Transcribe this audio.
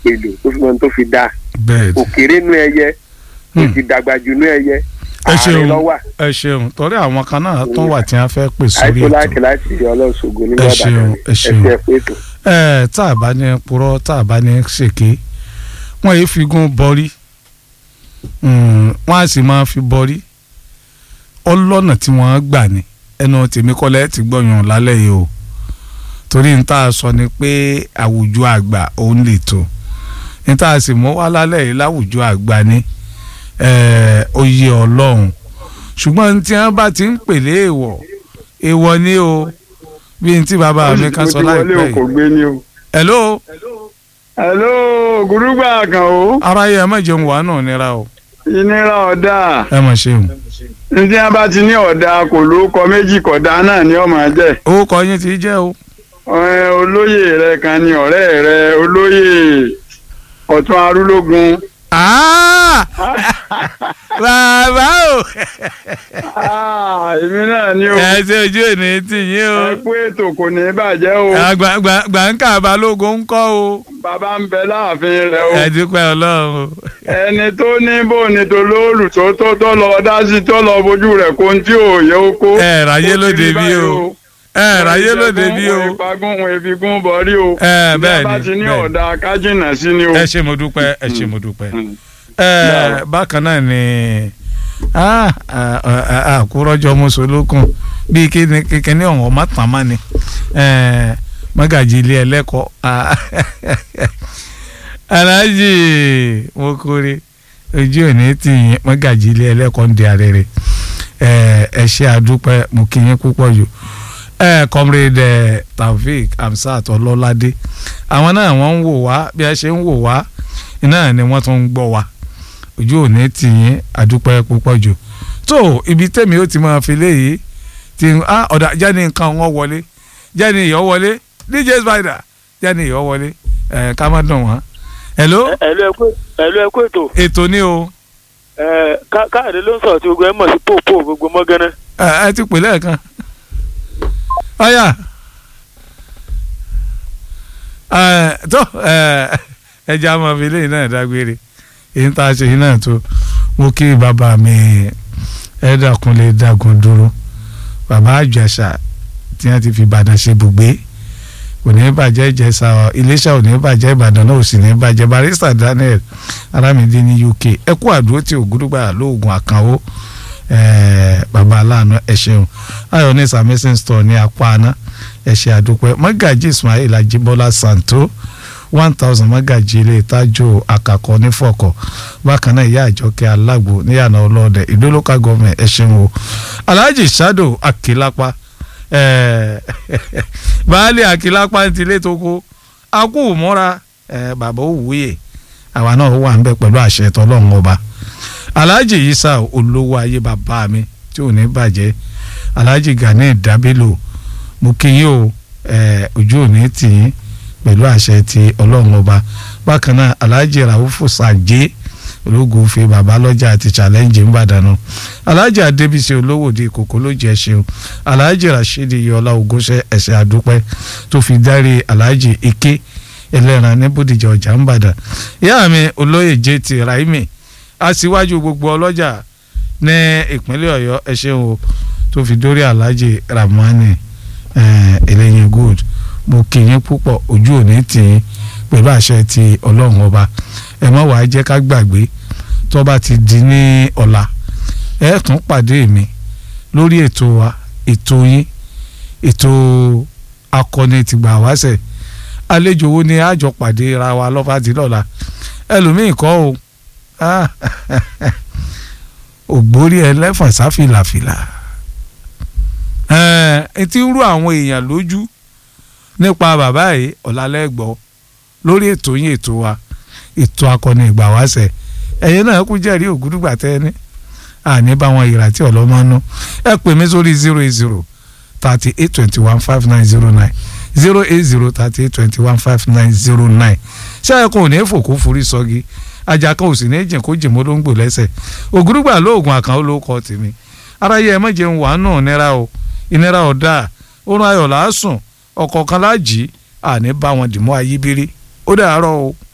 pèlò tó fi mọ ohun tó fi dá bẹ́ẹ̀ ni. òkèrè nú ẹyẹ ó Hmm. ti dàgbà jù nú ẹyẹ ẹ ààrẹ ṣeun lọ́wà ẹ ṣeun torí àwọn kan náà tún wà tí wọ́n fẹ́ pè sórí àìkú ètò láti láti ọlọ́ṣogbo Ẹ nígbà ṣeun, bàdàn ẹ ṣeun. ẹsẹ̀ pé ètò. ẹ tá a bá ní purọ́ tá a bá ní ṣèké wọ́n yìí fi gún bọ́rí Mm, wọ́n á sì máa fi bọ́rí ọlọ́nà tí wọ́n gbà ní ẹnu tèmi kọ́lẹ́ ti gbọ́yàn lálẹ́ yìí o torí n tá a sọ ni pé àwùjọ àgbà òun lè tó n tá a sì mú wá lálẹ́ yìí láwùjọ àgbà ní eh, oyè ọlọ́run ṣùgbọ́n tí wọ́n bá ti ń pèlè èèwọ̀ èèwọ̀ ni o bí n tí bàbá mi kan sọ láìpẹ́ mo ti wọlé o kò yìí gbé ni o. hello hello gùrúgbà kan o ara yẹ ẹ má jẹun wà náà nira o ìnira ọ̀dà ẹ mọ̀ ṣeun ní tí wọ́n bá ti ní ọ̀dà kò lórúkọ méjì kọ̀dá náà ni ọmọ jẹ́ orúkọ yín ti jẹ́ o Ẹ, olóyè rẹ kan ni ọ̀rẹ́ rẹ olóyè ọ̀tún arúlógún. Ah! bàbá o Ah, èmi náà ni o ẹ ṣe ojú òní tì yín o ẹ kú ètò kò ní bàjẹ́ o Àgbà- gbà- gbàǹkà balógun ń kọ́ o bàbá ń bẹ láàfin rẹ o ẹ dúpẹ́ ọlọ́run o ẹni tó ní bò ní tó lóòlù tó tó tó lọ dá sí tó lọ bójú rẹ̀ kó ń tí ò yẹ ó kó. ẹ ráyé Ó ti lóde rí bí báyìí o ẹ ráyé lóde bí o wọn ìpagún wọn ìfigún bọ̀rí o. Ẹ, bẹ́ẹ̀ bí a bá ni, ti ní bẹ́ẹ̀ ni. ọ̀dà kájìnà sí ni o. ẹ ṣe mo dúpẹ́ ẹ ṣe mo dúpẹ́ Mm. ẹ bákan náà ni ah, ah, ah, àkúrọ́jọ mọ́sọ̀lókun bíi kíni kíni ọ̀hún ọmọ tàn má ni Eh, mọ́gàjì ilé ẹlẹ́kọ̀ọ́ ah, aláàjì mo kórè ojú òní tì yín mọ́gàjì ilé ẹlẹ́kọ̀ọ́ ń di arére Eh, ẹ ṣe àdúpẹ́ mo kí yín púpọ̀ jù ẹ comrade eh, Taofeek Hamzat Ọlọ́ládé àwọn náà wọ́n ń wò wá bí a ṣe ń wò wá iná ni wọ́n tún ń gbọ́ wa ojú òní tì yín àdúpẹ́ púpọ̀ jù tó ibi tèmi ó ti máa fi léyìí ti ah ọ̀dà jáde nǹkan wọn wọlé jáde ìyọ́ wọlé DJ Spider jáde ìyọ́ wọlé ẹ̀ ká má dùn wọ́n. hello ẹ̀lú ẹ̀kú ẹ̀lú ẹ̀kú ètò ètò ni o ẹ̀, Ká- káàdé ló ń sọ̀rọ̀ tí gbogbo ẹ̀ mọ̀ sí pòpò gbogbo mọ́gánná. ẹ ẹ ti pè lẹ́ẹ̀kan ọ̀yà ẹ tó ẹ ẹja máa fi léyìn náà dágbére èyí tá a ṣe yìí náà tó mo kí bàbá mi ẹ̀ẹ́dàkúnlé dàgùn dúró bàbá àjàṣà tí wọ́n ti fi ìbàdàn ṣe bùgbé kò ní bàjẹ́ ìjẹsà iléṣà ò ní bàjẹ́ ìbàdàn náà ò sì ní bàjẹ́ barista daniel aramide ní uk ẹ kú àdúró tí ògúdùgbà lóògùn àkànwó ẹẹ baba aláàánú ẹ ṣeun ayọ̀ ní samson store ní apá aná ẹ ṣe àdúpẹ́ mọ́gàjì ismail ajibola santo one thousand mọ́gàjì ilé ìtajú àkàkọ́ nífọ̀kọ̀ bákan náà ìyá àjọkẹ́ alágbo níyànà ọlọ́ọ̀dẹ ìlú local government ẹ ṣeun o alhaji sado akilapa ẹẹ baálé akilapa ti ilé tó kó akú mọ́ra ẹ bàbá òwúyè àwa náà wà ń bẹ pẹ̀lú àṣẹ tọ́lọ́run ọba alhaji isa olówó ayé bàbá mi tí ò ní bàjẹ́ alhaji gani dabilo mo kí yín o ẹ ojú ò ní tì yín pẹ̀lú àṣẹ ti ọlọ́run ọba bákan náà alhaji raufu sàjẹ́ ológun fi bàbá lọ́jà àti challenge ń bàdànù alhaji adébísí olówó di kòkó ló jẹ ṣeun alhaji rashidi yọlá ogúnṣẹ ẹsẹ àdúpẹ́ tó fi dárí alhaji ike ẹlẹ́ran ní bódìjà ọjà ń bàdàn ìyá mi olóyè jt raimi aṣíwájú gbogbo ọlọ́jà ní ìpínlẹ̀ ọ̀yọ́ ẹ ṣeun o tó fi dórí alhaji ramani ẹlẹ́yin good mo kì í púpọ̀ ojú òní tì í pẹ̀lú àṣẹ ti ọlọ́run ọba ẹ má wàá jẹ́ ká gbàgbé tó bá ti di ní ọ̀la ẹ tún pàdé mi lórí ètò wa ètò yín ètò akọni tìgbà wáṣẹ̀ àlejò wo ni àjọ pàdé ra wa lọ́fàdí lọ́la ẹlòmíì kọ́ o Ah, ògbórí ẹlẹ́fọ̀n sáfìlàfìlà ẹ ti ń rú àwọn èèyàn lójú nípa bàbá yìí ọ̀làlẹ́gbọ́ lórí ètò yín ètò wa ètò akọni ìgbà wáṣẹ̀ ẹ̀yin náà kú jẹ́rìí ògúdùgbà tẹ́ni àní bá wọn ìrà tí ọlọ́mọ́nú ẹ pè mí sórí zero eight zero thirty eight twenty one five nine zero nine zero eight zero thirty eight twenty one five nine zero nine ṣé ẹ kò ní fòkó forí sọ́gi ajá kan ò sì ní jìn kó jìn mọ́ ló ń gbò lẹ́sẹ̀ ògúrúgbà lóògùn àkàn ó ló kọ́ tèmi aráyé ẹ má jẹun wàá nù nira o ìnira ọ̀dà oorun ayọ̀ làásùn ọ̀kọ̀ọ̀kan láàjì àní bá wọn dì mọ́ ayíbírí ó dàárọ̀ o.